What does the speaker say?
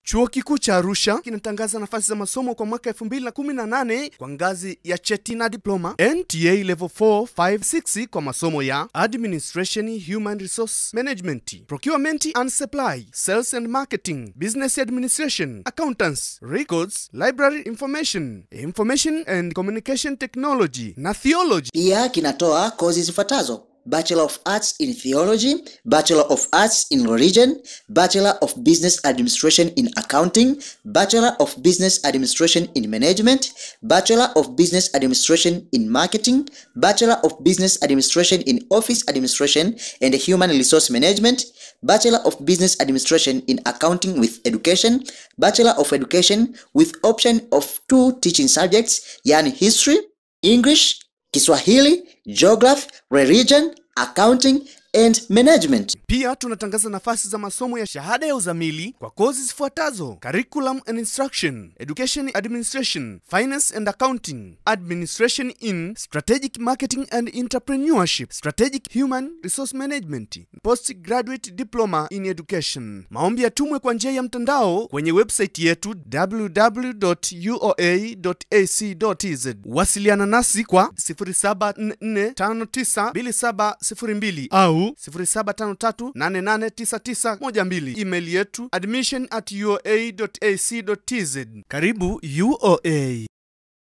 Chuo Kikuu cha Arusha kinatangaza nafasi za masomo kwa mwaka 2018 kwa ngazi ya cheti na diploma, NTA level 4, 5, 6 kwa masomo ya Administration, Human Resource Management, Procurement and Supply, Sales and Marketing, Business Administration, Accountants, Records, Library Information, Information and Communication Technology na Theology. Pia kinatoa kozi zifuatazo: Bachelor of Arts in Theology, Bachelor of Arts in Religion, Bachelor of Business Administration in Accounting, Bachelor of Business Administration in Management, Bachelor of Business Administration in Marketing, Bachelor of Business Administration in Office Administration and Human Resource Management, Bachelor of Business Administration in Accounting with Education, Bachelor of Education with option of two teaching subjects, yani History, English, Kiswahili, Geography, Religion, Accounting and Management. Pia tunatangaza nafasi za masomo ya shahada ya uzamili kwa kozi zifuatazo: Curriculum and Instruction, Education Administration, Finance and Accounting, Administration in Strategic Marketing and Entrepreneurship, Strategic Human Resource Management, Postgraduate Diploma in Education. Maombi yatumwe kwa njia ya mtandao kwenye website yetu www.uoa.ac.tz. Wasiliana nasi kwa 0744592702 au 0753889912. Email yetu admission at uoa.ac.tz. Karibu UOA.